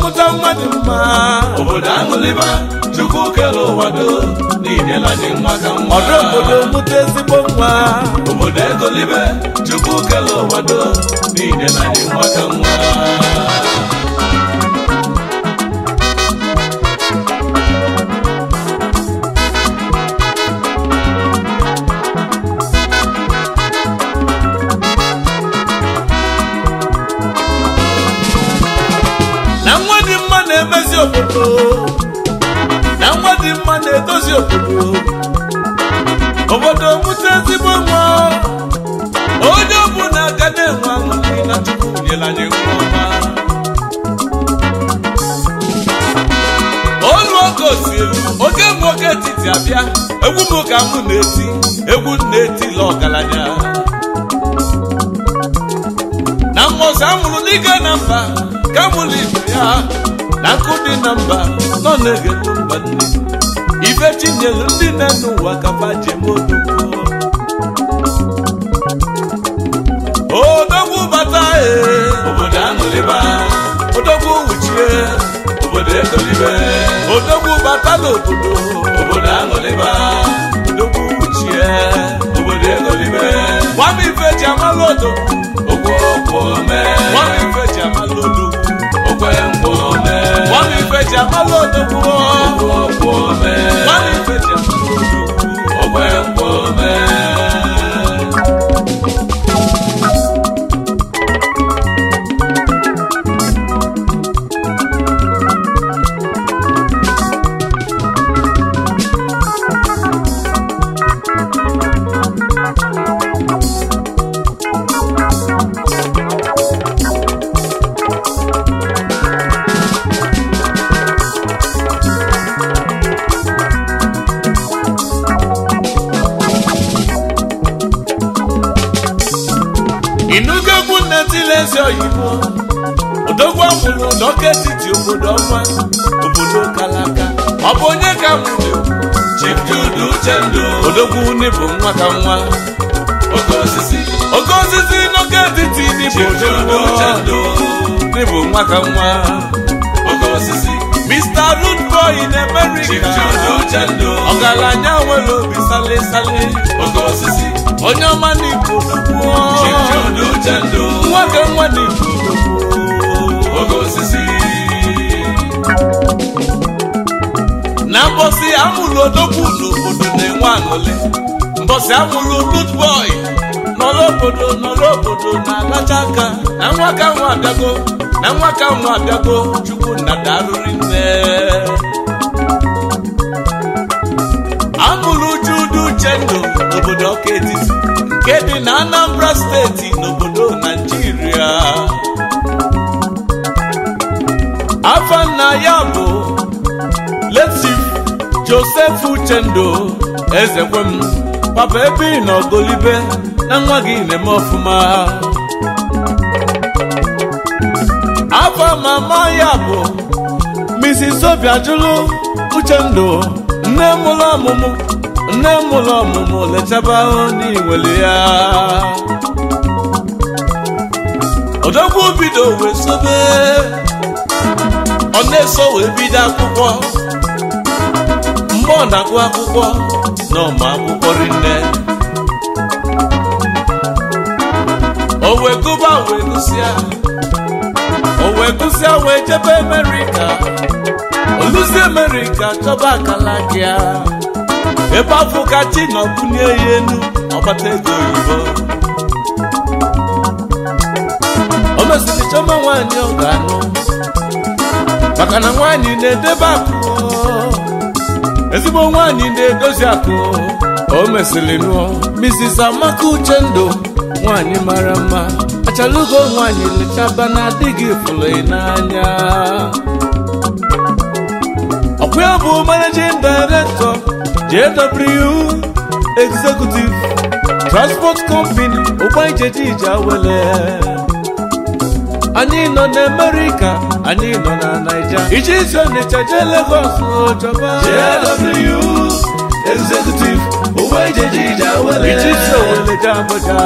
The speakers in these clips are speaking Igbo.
mụta mmadụ mma obodo aṅụlịba chukwu kere ụwa do n'inyela anyị nwa ka nwa ọrụ obodo mụta ezigbo nwa obodo egolibe chukwu kere ụwa do n'inyela anyị nwa ka nwa na nwa dị mma na-emezi obodo na nwa dị mma na-edozi obodo obodo mụta ezigbo nwa onye ọbụla ga na-enwe aṅụrị na chukwu nyere anyị nwa ọma olu oge osielu oge mgbe oge etiti abịa egwu m ka mụ na-eti egwu m na-etila ọgaranya na mmụọsị amụrụ n'ike na mba ka mụrụ ibe ya na nkụ dị na mba nọ na-egetu mba nne ife chinyelu ndị na-enu ụwa ka fajem odogwu odogwu bata ee obodo aṅụlịba odogwu wuchie obodo egolibe odogwu bata n'obodo obodo aṅụlịba odogwu wuchie obodo egolibe nwam ife ji amalụ odogwu okwu okwu ome nwam ife ji amalụ odogwu okwe nkwa ome nwam ife ji amalụ odogwu okwu okwu ome nwam ife ji amalụ odogwu okwe nkwa ome inugo egwu nnetile ezi oyibo odogwu amụrụ n'ọka etiti obodo ọma obodo kalaka ọ bụ onye ka mụrụ Chief Jude Uchendu odogwu n'ịbụ nwa ka nwa oke osisi oke osisi n'ọka etiti n'ịbụ Chief Jude Uchendu n'ịbụ nwa ka nwa oke osisi Mr. Root Boy in Chief America Jude Uchendu ọgaranya nwere obi sale sale oke osisi onye ọma n'ịbụ odogwu Chief Jude Uchendu nwa ka nwa n'ịbụ odogwu oke osisi na mbọsị amụrụ odogwu n'obodo na-enwe aṅụlị mbọsị amụrụ root boy nọrọ obodo nọrọ obodo na-alacha aka na nwa ka nwa abịago na nwa ka nwa abịago chukwu nna darụrị nne amụrụ Jude Uchendu n'obodo ọka etiti nke dị na Anambra steeti n'obodo Naijiria afa nna ya bụ Letif Joseph Uchendu ezekwem papa ebe ị nọ golibe na nwa gị na-eme ọfụma afa mama ya bụ Mrs. Obiajulu Uchendu nne mụrụ ọmụmụ nne mụrụ ọmụmụ lechaba n'iwere ya odogwu bido wee sobe ọ na-eso wee bido akwụkwọ mgbe ọ na-agụ akwụkwọ na ọma akwụkwọ rinne o wee gụba wee gụsịa o wee gụsịa wee jebe Amerịka oluzi Amerịka chọba akala gị ya ebe afọ ka chi nọ bunye ya enu ọgbata ego oyibo o mesịrị chọma nwaanyị ọ ga-anụ maka na nwaanyị na-edebe akụ ezigbo nwaanyị na-edozi akụ o mesịrị nụọ Mrs. Amaka Uchendu nwaanyị mara mma achalugo nwaanyị lechaba na adịghị fụrụ n'anya ọkwa ya bụ managing director JW Executive Transport Company ụgbọ ijeje ije awele anyị nọ n'Amerika anyị nọ na Naija ije isi Ọnịcha jee Lagos chọba JW Executive ụgbọ ijeje ije awele ije isi Owere jee Abuja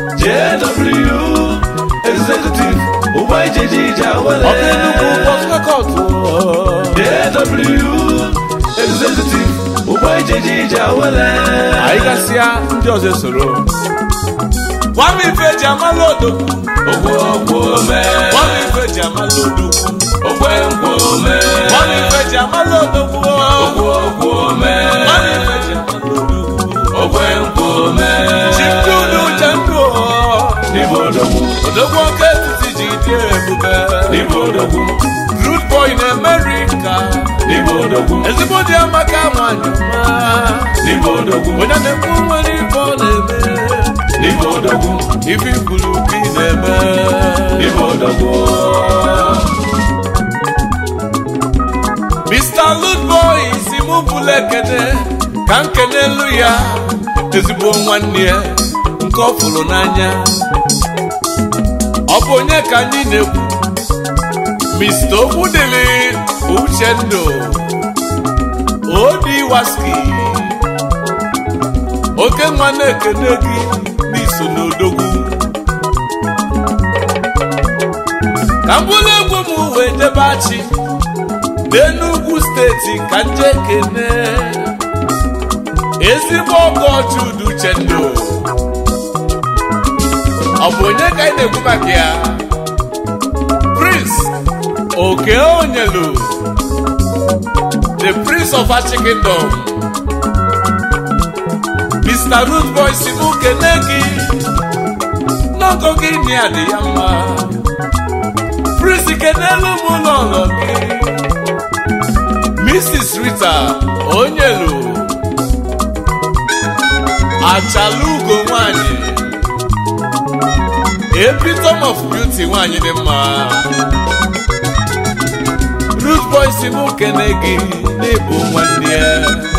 JW Executive ụgbọ ijeje ije awele ọ bụ Enugu Port South o. AW executive ụgbọ ijeje ije awele anyị gasịa ndị ọzọ esoro gwam ife eji amala odogwu ogwo ogwo ome gwam ife eji amala odogwu ogwe nkwo ome gwam ife eji amala odogwu ogwo ogwo ome gwam ife eji amala odogwu ogwe nkwo ome chimdudu uche ndụ n'ime odogwu odogwu oke etiti ji dị ebube n'ime odogwu root boy na America n'ime odogwu ezigbo dị amaka nwanyị ọma n'ime odogwu onye na-ekwu nwere ife ọ na-eme n'ime odogwu ife ikwuru ka ị na-eme n'ime odogwu Mr. Ludboy si mụ bụla ekene ka m kenelu ya ezigbo nwanne ya nke ọ fụrụ n'anya ọ bụ onye ka anyị na-ekwu Mr. Okwudili Uchendu Odi Waski oke nwa na-ekene gị n'iso n'odogwu ka m bụrụ egwu m wee debe achị n'Enugu steeti ka nje kene ezigbo ọgọ Jude Uchendu ọ bụ onye ka anyị na-ekwu maka ya Prince Oke Onyelu the Prince of Achi Kingdom Mr. Root Boy si mụ kene gị n'ọgọ gị ni adị ya mma Prince kenelu m n'ụlọ gị Mrs. Rita Onyelu Achalugo nwanyị Epitome of Beauty nwanyị dị mma Root Boy si mụ kene gị n'ịbụ nwanne ya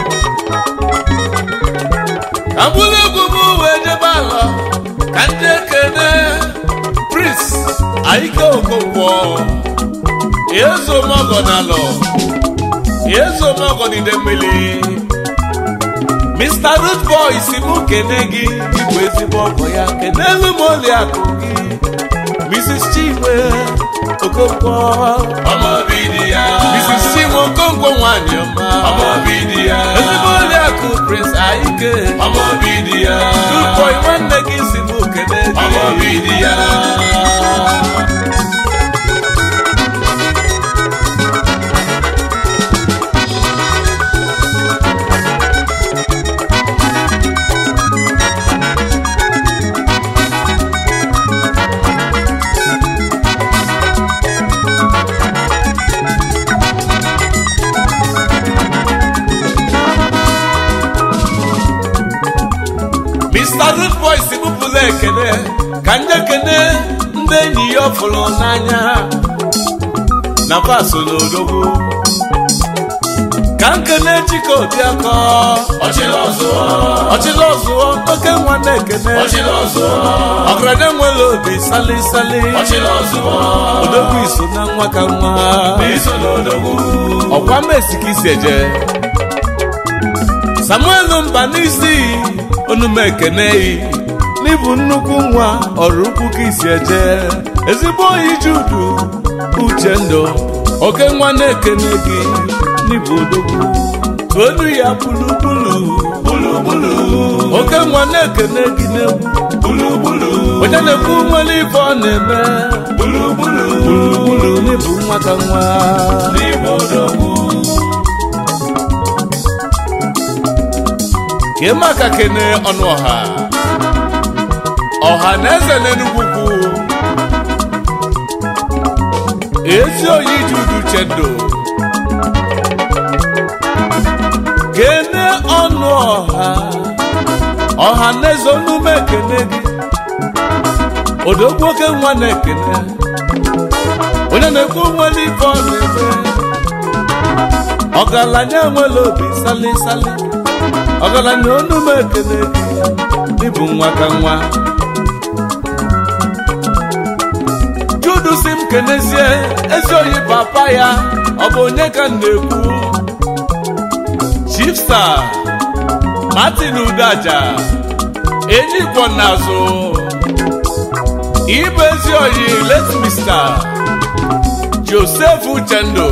ka m bụrụ egwu m wee jebe ala ka ndị ekene Prince Aike Okonkwo Ezomogo n'alọ Ezomogo n'ide mmiri Mr. Root Boy si mụ kene gị ịbụ ezigbo ọgọ ya kenelu m oliakụ gị Mrs. Chinwe Okonkwo ọmọ bi di ya Mrs. Chinwe Okonkwo nwanyị ọma ọmọ bi di ya ezigbo oliakụ Prince Aike ọmọ bi di ya Root Boy nwanne gị si mụ kene gị ọmọ bi di ya Mr. Root Boy si bụpụla ekene ka ndị ekene ndị enyi ya ọ fụrụ n'anya na paso n'odogwu ka nkene chike obiakọ ọchịla ọzụọ ọchịla ọzụọ oke nwa na-ekene ọchịla ọzụọ ọgaranya nwere obi sali sali ọchịla ọzụọ odogwu iso na nwa ka nwa n'iso n'odogwu ọkwa mesi ka isi eje samuel mba n'isi onume ekene yi n'ịbụ nnukwu nwa ọrụ ukwu ka isi eje ezigbo oyi judu uche ndụ oke nwa na-ekene gị n'ịbụ odogwu onu ya bulugbulu bulugbulu oke nwa na-ekene gị n'egwu bulugbulu onye na-ekwu nwere ife ọ na-eme bulugbulu gburugburu n'ịbụ nwa ka nwa n'ime odogwu ka ị maka kene ọnụ ọha ọha na eze n'Enugwu kwu ezi oyi judu chendo kene ọnụ ọha ọha na eze onume ekene gị odogwu oke nwa na-ekene onye na-ekwu nwere ife ọ na-eme ọgaranya nwere obi sali sali ọgaranya onume ekene gị ịbụ nwa ka nwa judu si m kenezie ezi oyi papa ya ọ bụ onye ka m na-ekwu chief star martin udaja enyi kwọ n'azụ ibe ezi oyi let mr josef uchendu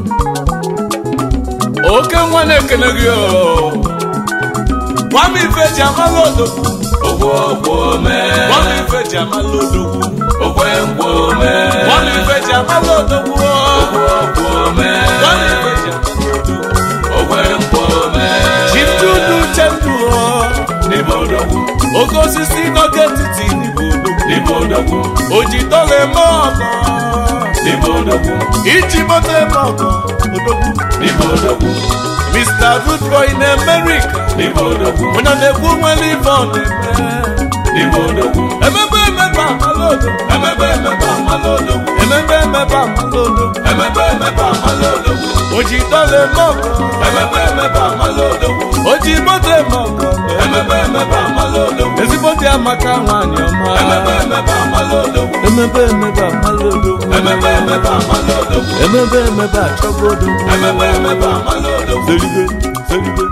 oke nwa na-ekene gị o nwam ife ji amala odogwu ogwo ogwo mee nwam ife ji amala odogwu ogwe ngwo mee nwam ife ji amala odogwu ogwo ogwo mee nwam ife ji amala odogwu ogwe ngwo mee chiftudu uchendu n'ime odogwu oke osisi n'oge etiti n'igbo odogwu n'ime odogwu ojidọla eme ọgọ n'ime odogwu iji moto eme ọgọ odogwu n'ime odogwu mr goodboy na amerika n'ime odogwu onye na-ekwu nwere ife ọ na-eme n'ime odogwu emebe emebe amala odogwu emebe emebe amala odogwu emebe emebe amala odogwu emebe emebe amala odogwu ojidọla eme ọgọ emebe emebe amala odogwu oji moto eme ọgọ emebe emebe amala odogwu ezigbo dị amaka nwaanyị ọma emebe emebe amala odogwu emebe emebe amala odogwu emebe emebe amala odogwu emebe emebe achọgo odogwu emebe emebe amala odogwu zeribe zeribe